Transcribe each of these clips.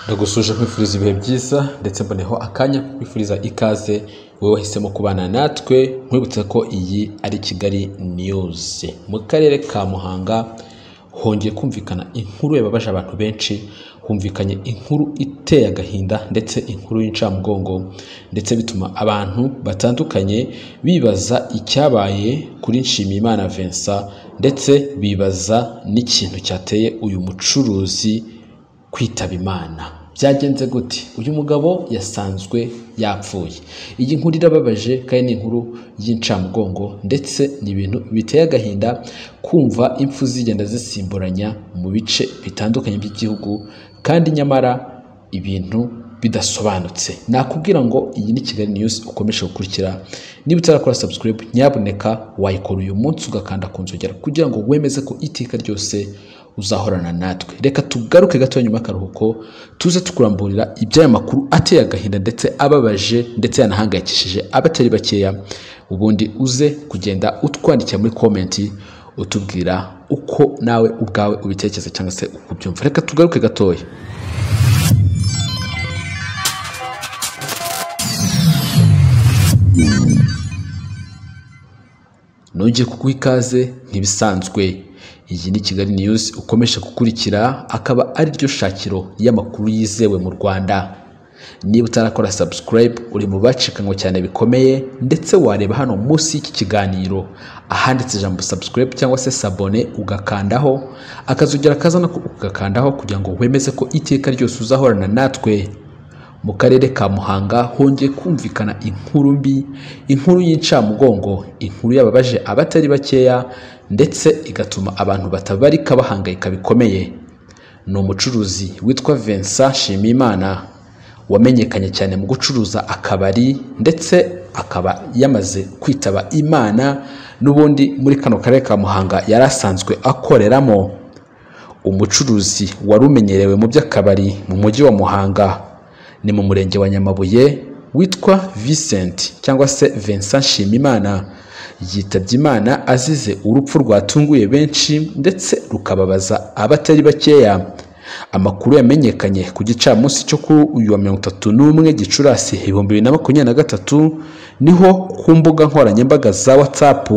ndagusuje nkwifuriza ibihe byiza ndetse mboneho akanya ko kwifuriza ikaze wowe wahisemo kubana natwe nkwibutsa ko iyi ari kigali niyuzi mu karere ka muhanga hongeye kumvikana inkuru yababaje abantu benshi humvikanye inkuru iteye agahinda ndetse inkuru y'incamugongo ndetse bituma abantu batandukanye bibaza icyabaye kuri nshimiyimana vincent ndetse bibaza n'ikintu cyateye uyu mucuruzi kwitaba imana byagenze gute uyu mugabo yasanzwe yapfuye iyi nkuru irababaje kandi ni inkuru y'incamugongo ndetse ni ibintu biteye agahinda kumva impfu zigenda zisimburanya mu bice bitandukanye by'igihugu kandi nyamara ibintu bidasobanutse nakubwira ngo iyi ni kigali news ukomeje gukurikira niba utarakora subscribe nyabuneka wayikora uyu munsi ugakanda ku nzogera kugira ngo wemeze ko iteka ryose uzahorana natwe reka tugaruke gato nyuma y'akaruhuko tuze tukuramburira iby'aya makuru ateye agahinda ndetse ababaje ndetse yanahangayikishije abatari bakeya ubundi uze kugenda utwandikira muri komenti utubwira uko nawe ubwawe ubitekereza cyangwa se uko ubyumva reka tugaruke gatoya nongeye kuguha ikaze ntibisanzwe iyi ni kigali news ukomeje gukurikira akaba ari ryo shakiro y'amakuru yizewe mu rwanda niba utarakora subscribe uri mu bacikanywe cyane bikomeye ndetse wareba hano munsi y'iki kiganiro ahanditse ijambo subscribe cyangwa se sabone ugakandaho akazogera kazana ugakandaho kugira ngo wemeze ko iteka ryose uzahorana natwe mu karere ka muhanga hongeye kumvikana inkuru mbi inkuru y'incamugongo inkuru yababaje abatari bakeya ndetse igatuma abantu batabarika bahangayika bikomeye ni umucuruzi witwa vincent nshimiyimana wamenyekanye cyane mu gucuruza akabari ndetse akaba yamaze kwitaba imana n'ubundi muri kano karere ka muhanga yari asanzwe akoreramo umucuruzi wari umenyerewe mu by'akabari mu mujyi wa muhanga ni mu murenge wa nyamabuye witwa Vincent cyangwa se Vincent Nshimimana yitabye imana azize urupfu rwatunguye benshi ndetse rukababaza abatari bakeya amakuru yamenyekanye ku gicamunsi cyo kuri uyu wa mirongo itatu n'umwe gicurasi ibihumbi bibiri na makumyabiri na gatatu niho ku mbuga nkoranyambaga za whatsapp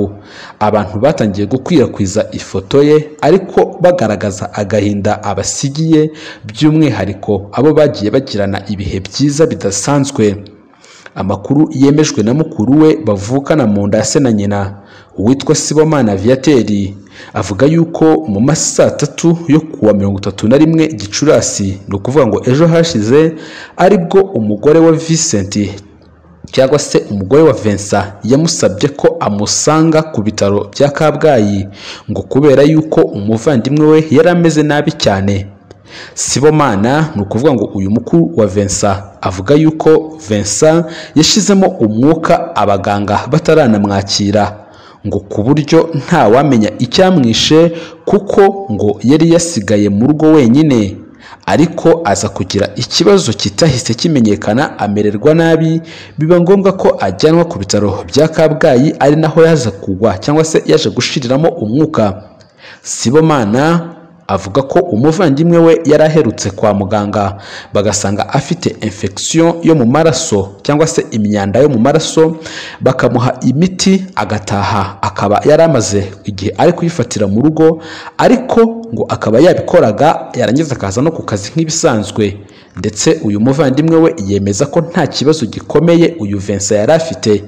abantu batangiye gukwirakwiza ifoto ye ariko bagaragaza agahinda abasigiye by'umwihariko abo bagiye bagirana ibihe byiza bidasanzwe amakuru yemejwe na mukuru we bavukana mu nda se na nyina uwitwa sibomana viateri avuga yuko mu masaha saa tatu yo kuwa mirongo itatu na rimwe gicurasi ni ukuvuga ngo ejo hashize aribwo umugore wa Vincent cyangwa se umugore wa Vincent yamusabye ko amusanga ku bitaro bya kabgayi ngo kubera yuko umuvandimwe we yari ameze nabi cyane sibomana ni ukuvuga ngo uyu mukuru wa Vincent avuga yuko Vincent yashyizemo umwuka abaganga bataranamwakira ngo ku buryo ntawamenya icyamwishe kuko ngo yari yasigaye mu rugo wenyine ariko aza kugira ikibazo kitahise kimenyekana amererwa nabi biba ngombwa ko ajyanwa ku bitaro bya kabgayi ari naho yaza kugwa cyangwa se yaje gushiriramo umwuka sibomana avuga ko umuvandimwe we yari aherutse kwa muganga bagasanga afite infection yo mu maraso cyangwa se imyanda yo mu maraso bakamuha imiti agataha akaba yari amaze igihe ari kuyifatira mu rugo ariko ngo akaba yabikoraga yarangiza akaza no ku kazi nk'ibisanzwe ndetse uyu muvandimwe we yemeza ko nta kibazo gikomeye uyu Vincent yari afite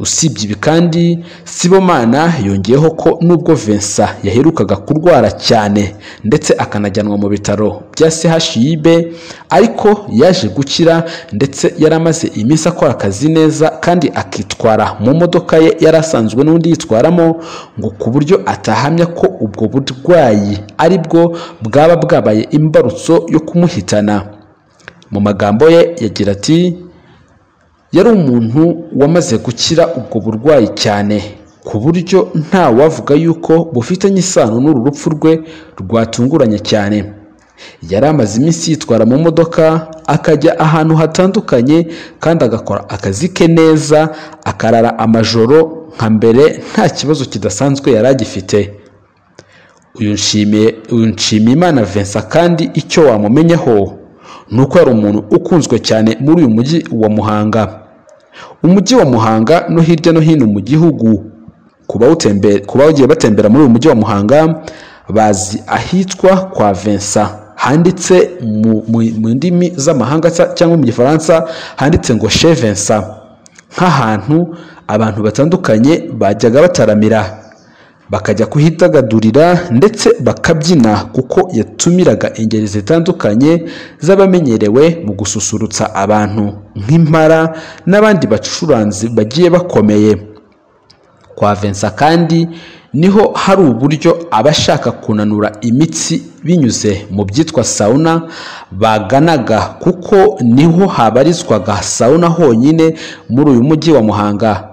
usibye ibi kandi sibomana yongeyeho ko nubwo Vincent yaherukaga kurwara cyane ndetse akanajyanwa mu bitaro bya CHUB ariko yaje gukira ndetse yari amaze iminsi akora akazi neza kandi akitwara mu modoka ye yari asanzwe n'undi yitwaramo ngo ku buryo atahamya ko ubwo burwayi aribwo bwaba bwabaye imbarutso yo kumuhitana mu magambo ye yagira ati yari umuntu wamaze gukira ubwo burwayi cyane ku buryo nta wavuga yuko bufitanye isano n'uru rupfu rwe rwatunguranye cyane yari amaze iminsi yitwara mu modoka akajya ahantu hatandukanye kandi agakora akazi ke neza akarara amajoro nka mbere nta kibazo kidasanzwe yari agifite uyu nshimiyimana Vincent kandi icyo wamumenyaho ni uko yari umuntu ukunzwe cyane muri uyu mujyi wa muhanga umujyi wa muhanga no hirya no hino mu gihugu ku bawutembe- ku bagiye batembera muri uyu mujyi wa muhanga bazi ahitwa kwa vensa handitse mu, mu, mu ndimi z'amahanga cya- cyangwa mu gifaransa handitse ngo che vensa nk'ahantu abantu batandukanye bajyaga bataramira bakajya kuhidagadurira ndetse bakabyina kuko yatumiraga ingeri zitandukanye z'abamenyerewe mu gususurutsa abantu nk'impara n'abandi bacuranzi bagiye bakomeye kwa Vincent kandi niho hari uburyo abashaka kunanura imitsi binyuze mu byitwa sauna baganaga kuko niho habarizwaga sauna honyine muri uyu mujyi wa Muhanga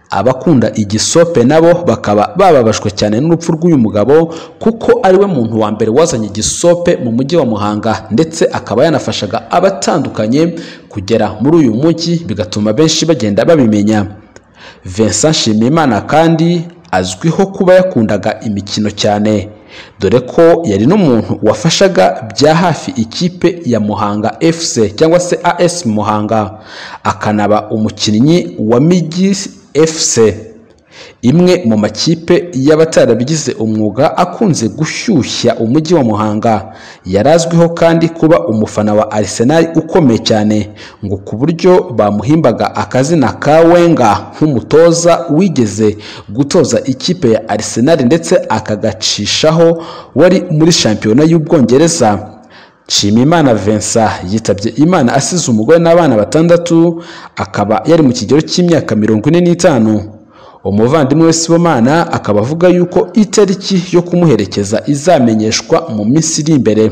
abakunda igisope nabo bakaba bababajwe cyane n'urupfu rw'uyu mugabo kuko ariwe muntu wa mbere wazanye igisope mu mujyi wa Muhanga ndetse akaba yanafashaga abatandukanye kugera muri uyu mujyi bigatuma benshi bagenda babimenya Vincent Nshimiyimana kandi azwiho kuba yakundaga imikino cyane dore ko yari n'umuntu wafashaga bya hafi ikipe ya Muhanga FC cyangwa se AS Muhanga akanaba umukinnyi wa Migi FC imwe mu makipe y'abatarabigize umwuga akunze gushyushya umujyi wa Muhanga yari azwiho kandi kuba umufana wa Arsenal ukomeye cyane ngo ku buryo bamuhimbaga akazina ka Wenger nk'umutoza wigeze gutoza ikipe ya Arsenal ndetse akagacishaho wari muri shampiyona y'Ubwongereza Nshimiyimana Vincent yitabye Imana asize umugore n'abana batandatu akaba yari mu kigero cy'imyaka mirongo ine n'itanu umuvandimwe we Sibomana akaba avuga yuko itariki yo kumuherekeza izamenyeshwa mu minsi iri imbere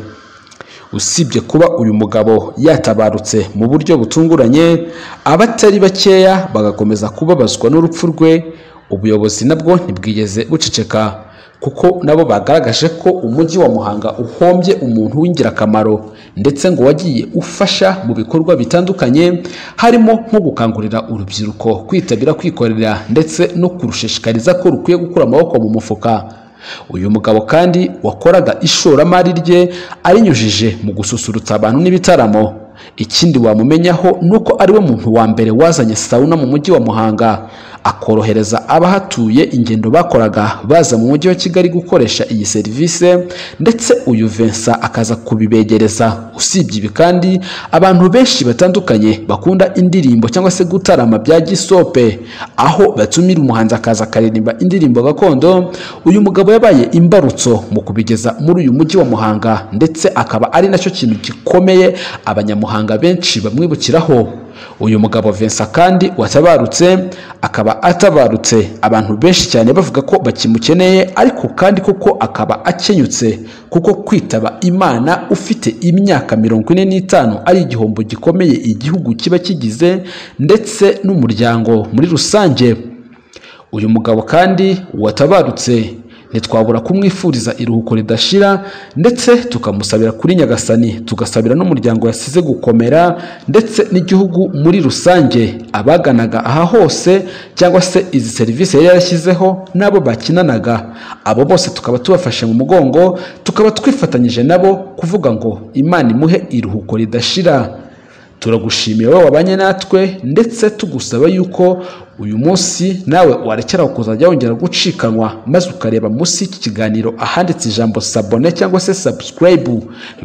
usibye kuba uyu mugabo yatabarutse mu buryo butunguranye abatari bakeya bagakomeza kubabazwa n'urupfu rwe ubuyobozi nabwo ntibwigeze buceceka kuko nabo bagaragaje ko umujyi wa Muhanga uhombye umuntu w'ingirakamaro ndetse ngo wagiye ufasha mu bikorwa bitandukanye harimo nko gukangurira urubyiruko kwitabira kwikorera ndetse no kurushishikariza ko rukwiye gukura amaboko mu mufuka uyu mugabo kandi wakoraga ishoramari rye arinyujije mu gususurutsa abantu n'ibitaramo ikindi wamumenyaho ni uko ariwe muntu wa mbere wazanye sauna mu mujyi wa muhanga akorohereza abahatuye ingendo bakoraga baza mu mujyi wa kigali gukoresha iyi serivisi ndetse uyu vensa akaza kubibegereza usibye ibi kandi abantu benshi batandukanye bakunda indirimbo cyangwa se gutarama bya gisope aho batumira umuhanzi akaza akaririmba indirimbo gakondo uyu mugabo yabaye imbarutso mu kubigeza muri uyu mujyi wa Muhanga ndetse akaba ari nacyo kintu gikomeye abanyamuhanga benshi bamwibukiraho uyu mugabo Vincent kandi watabarutse akaba atabarutse abantu benshi cyane bavuga ko bakimukeneye ariko kandi koko akaba akenyutse kuko kwitaba Imana ufite imyaka mirongo ine n'itanu ari igihombo gikomeye igihugu kiba kigize ndetse n'umuryango muri rusange uyu mugabo kandi watabarutse ntitwabura kumwifuriza iruhuko ridashira ndetse tukamusabira kuri nyagasani tugasabira n'umuryango yasize gukomera ndetse n'igihugu muri rusange abaganaga aha hose cyangwa se izi serivisi yari yarashyizeho n'abo bakinanaga abo bose tukaba tubafashe mu mugongo tukaba twifatanyije nabo kuvuga ngo imana imuhe iruhuko ridashira turagushimira wowe wabanye natwe ndetse tugusaba yuko uyu munsi nawe warekera kuzajya wongera gucikanwa maze ukareba munsi y'iki kiganiro ahanditse ijambo sabone cyangwa se subscribe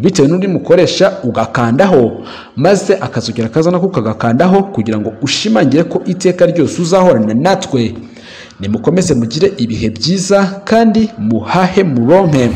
bitewe n'uri mukoresha ugakandaho maze akazongera akaza nako ukagakandaho kugira ngo ushimangire ko iteka ryose uzahorana natwe nimukomeze mugire ibihe byiza kandi muhahe muronke